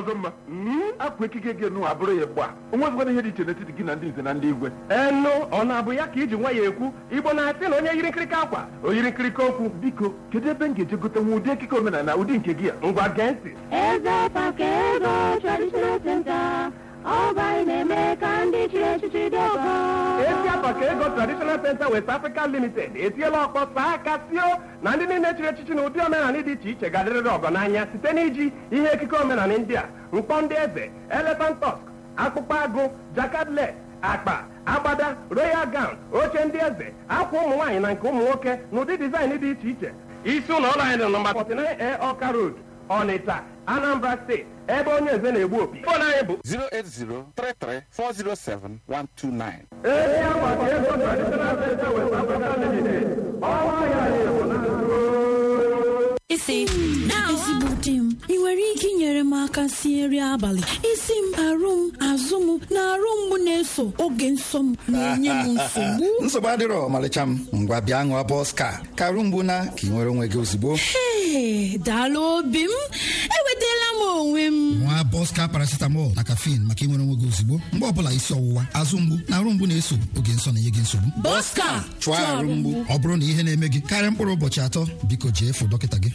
ọzọ mma akwa ekike gị nụ abụrụ ya gba onwezikwana ihe dị iche n'etiti gị na ndị nze na ndị igwe enu ọ na-abụ ya ka iji nwa ya ekwu igbo na-asị na onye yiri nkirika akwa o yiri nkirika okwu biko kedu ebe m ga-eje gote nwa ụdị ekike omenala ụdị nke gị a ngwa gee ntị Eze Pakego Traditional Center, Ọba na-eme ka ndị chiri echichi dị ọgọ. esi apa ka ego traditional center west africa limited etiela ọkpọ saa aka tio na ndị niile chịrị echichi na ụdị omenala dị iche iche ga-adịrịrị ọgọ n'anya site n'iji ihe ekike omenala ndị a mkpọ ndị eze elephant tusk akpụkpọ agụ jakadle akpa agbada royal gown oche ndị eze akwa ụmụ nwaanyị na nke ụmụ nwoke na ụdị dizaịn dị iche iche isi ụlọ ọrụ anyị dị nọmba 49 a ọka road ọnịcha anambra steeti ebe onye eze na-egbu opi fon anyị bụ 08033407129. ezi akwa ka ego traditional center west africa limited ọnwa ya na-ebu na isi ezigbo di m ị nwere ike inyere m aka sie nri abalị isi m arụ m azụ m na arụ mgbu na-eso oge nsọ m na-enye m nsogbu nsogbu adịrọ ọmalịcha m ngwa bịa ṅụọ bọska karụ mgbu na ka ị nwere onwe gị ozugbo Ee, daalụ obi m enwetala m onwe m nwa bọska paracetamol na caffeine maka ịnwere onwe gị ozugbo mgbe ọbụla isi ọwụwa azụ mgbu na arụ mgbu na-eso oge nsọ na-enye gị nsogbu Bọska chụọ arụ mgbu ọ bụrụ na ihe na-eme gị karịa mkpụrụ ụbọchị atọ biko jee fụ dọkịta gị